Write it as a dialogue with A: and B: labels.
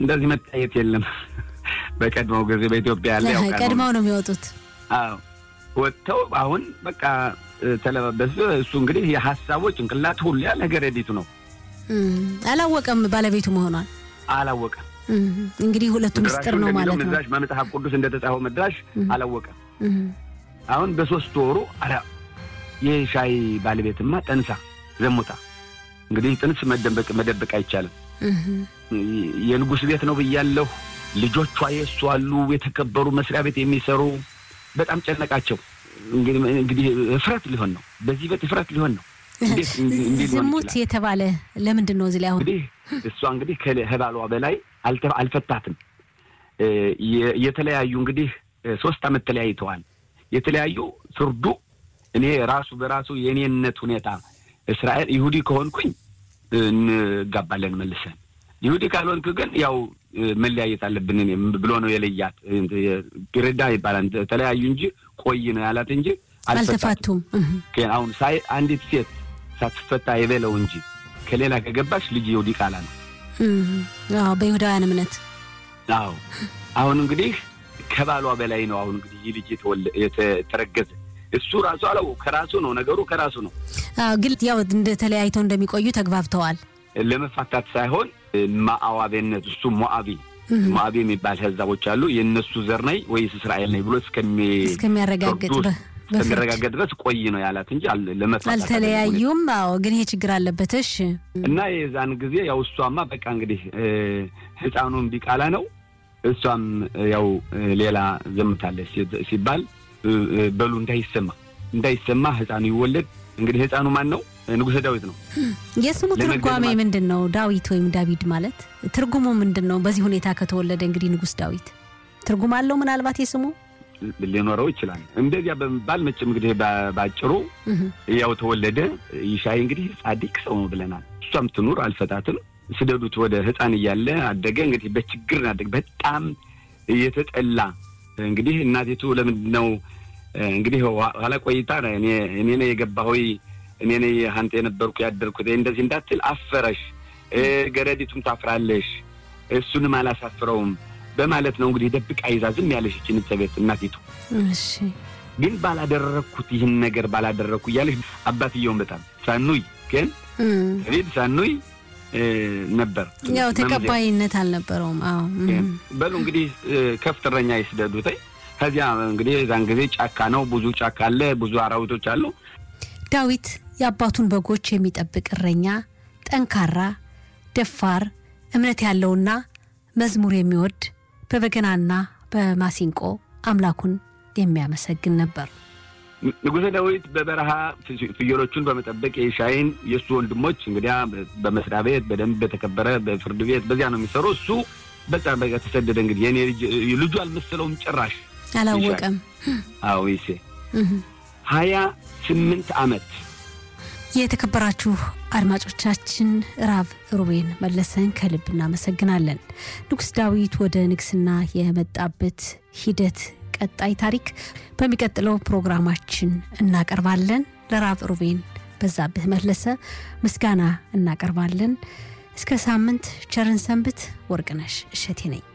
A: እንደዚህ መታየት የለም። በቀድሞው ጊዜ በኢትዮጵያ ያለ ያው ቀድሞ
B: ቀድመው ነው የሚወጡት።
A: አዎ ወጥተው አሁን በቃ ተለባበስ። እሱ እንግዲህ የሀሳቡ ጭንቅላት ሁሉ ያለ ገረዲቱ ነው።
B: እም፣ አላወቀም ባለቤቱ መሆኗን።
A: አላወቀም።
B: እም፣ እንግዲህ ሁለቱ ምስጢር ነው
A: እንደሚለው
B: ማለት ነው።
A: መድራሽ በመጽሐፍ ቅዱስ እንደተጻፈው መድራሽ
B: እም፣
A: አላወቀም።
B: እም፣
A: አሁን በሶስት ወሩ አረ የሻይ ባለቤትማ ጠንሳ ዘሙታ። እንግዲህ ጥንስ መደበቅ መደበቅ አይቻልም።
B: እም፣
A: የንጉሥ ቤት ነው ብያለሁ። ልጆቿ የእሱ አሉ፣ የተከበሩ መስሪያ ቤት የሚሰሩ በጣም ጨነቃቸው። እንግዲህ እንግዲህ እፍረት ሊሆን ነው፣ በዚህ ቤት እፍረት ሊሆን ነው። እንዴት እንዲህ ሊሆን
B: ዝሙት
A: ይችላል?
B: የተባለ ለምንድን ነው እዚህ ላይ አሁን
A: እንግዲህ እሷ እንግዲህ ከባሏ በላይ አልተ- አልፈታትም። እ፣ የ- የተለያዩ እንግዲህ እ፣ ሶስት ዓመት ተለያይተዋል። የተለያዩ ፍርዱ እኔ ራሱ በራሱ የእኔነት ሁኔታ እስራኤል ይሁዲ ከሆንኩኝ እ፣ እንጋባለን መልሰን፣ ይሁዲ ካልሆንክ ግን ያው እ፣ መለያየት አለብን እኔ ብሎ ነው የለያት። ግርዳ ይባላል ተለያዩ እንጂ ቆይ ነው ያላት እንጂ አልፈታትም።
B: አልተፋቱም። እም፣
A: ግን አሁን ሳይ አንዲት ሴት ሳትፈታ የበለው እንጂ ከሌላ ከገባች ልጅ ይሁዲ ቃላ ነው።
B: እም፣ አዎ በይሁዳውያን እምነት
A: አዎ አሁን እንግዲህ ከባሏ በላይ ነው። አሁን እንግዲህ ይህ ልጅ የተወለ- የተ- የተረገዘ እሱ ራሱ አለው ከራሱ ነው ነገሩ ከራሱ ነው።
B: አዎ፣ ግን ያው እንደ ተለያይተው እንደሚቆዩ ተግባብተዋል።
A: ለመፋታት ሳይሆን ማዕዋቤነት እሱ ሞአቢ
B: እም፣
A: ሞአቢ የሚባል ህዛቦች አሉ። የእነሱ ዘር ነኝ ወይስ እስራኤል ነኝ ብሎ እስከሚ
B: እስከሚያረጋግጥ
A: ፍርዱ
B: በ- በፍርድ
A: እስከሚረጋገጥ ድረስ ቆይ ነው ያላት እንጂ አል- ለመፋታት አይደለም።
B: አልተለያዩም። አዎ፣ ግን ይሄ ችግር አለበት። እሺ
A: እና የዛን ጊዜ ያው እሷማ በቃ እንግዲህ እ፣ ህፃኑን ቢቃላ ነው እሷም እ፣ ያው እ፣ ሌላ ዘምታለች ሲ- ሲባል እ፣ እ፣ በሉ እንዳይሰማ እንዳይሰማ ህፃኑ ይወለድ። እንግዲህ ህፃኑ ማን ነው? ንጉሠ ዳዊት ነው።
B: የስሙ
A: ለመግደል
B: ትርጓሜ
A: ማለት-
B: ምንድን ነው? ዳዊት ወይም ዳዊድ ማለት ትርጉሙ ምንድን ነው? በዚህ ሁኔታ ከተወለደ እንግዲህ ንጉሥ ዳዊት ትርጉም አለው ምናልባት የስሙ
A: ሊኖረው ይችላል። እንደዚያ በመባል መቼም እንግዲህ በ- ባጭሩ
B: እህ፣
A: ያው ተወለደ። ይሻይ እንግዲህ ጻዲቅ ሰው ነው ብለናል። እሷም ትኑር አልፈታትም። ስደዱት ወደ ህፃን እያለ አደገ። እንግዲህ በችግር አደገ። በጣም የተጠላ እንግዲህ እናቲቱ ለምንድን ነው እንግዲህ ኋ- ኋላ ቆይታ እኔ እኔ ነኝ የገባሁ እኔ ነኝ አንተ የነበርኩ ያደርኩት እንደዚህ እንዳትል አፈረሽ፣ እ፣ ገረዲቱም ታፍራለሽ፣ እሱንም አላሳፍረውም በማለት ነው እንግዲህ ደብቃ ይዛ ዝም ያለሽ ይችን ቤት እናቲቱ
B: እሺ
A: ግን ባላደረግኩት ይህን ነገር ባላደረግኩ እያለች አባትየውን በጣም ሳኑይ ግን
B: እም፣
A: ሪድ ሳኑይ እ፣ ነበር
B: ያው
A: መምዘር።
B: ተቀባይነት አልነበረውም። አዎ እም፣
A: በሉ እንግዲህ እ፣ ከፍተረኛ ይስደዱተኝ ከዚያ እንግዲህ የዛን ጊዜ ጫካ ነው፣ ብዙ ጫካ አለ፣ ብዙ አራዊቶች አሉ።
B: ዳዊት የአባቱን በጎች የሚጠብቅ እረኛ፣ ጠንካራ፣ ደፋር፣ እምነት ያለውና መዝሙር የሚወድ በበገናና በማሲንቆ አምላኩን የሚያመሰግን ነበር።
A: ንጉሠ ዳዊት በበረሃ ፍ- ፍየሎቹን በመጠበቅ የሻይን የእሱ ወንድሞች እንግዲያ በመስሪያ ቤት በደንብ በተከበረ በፍርድ ቤት በዚያ ነው የሚሰሩ። እሱ በቃ በቃ ተሰደደ። እንግዲህ የኔ ልጅ ልጁ አልመሰለውም ጭራሽ።
B: አላወቀም።
A: አዎ ይሴ
B: እህ።
A: ሀያ ስምንት ዓመት
B: የተከበራችሁ አድማጮቻችን ራብ ሩቤን መለሰን ከልብ እናመሰግናለን። ንጉሥ ዳዊት ወደ ንግስና የመጣበት ሂደት ቀጣይ ታሪክ በሚቀጥለው ፕሮግራማችን እናቀርባለን። ለራብ ሩቤን በዛብህ መለሰ ምስጋና እናቀርባለን። እስከ ሳምንት ቸርን ሰንብት። ወርቅነሽ እሸቴ ነኝ።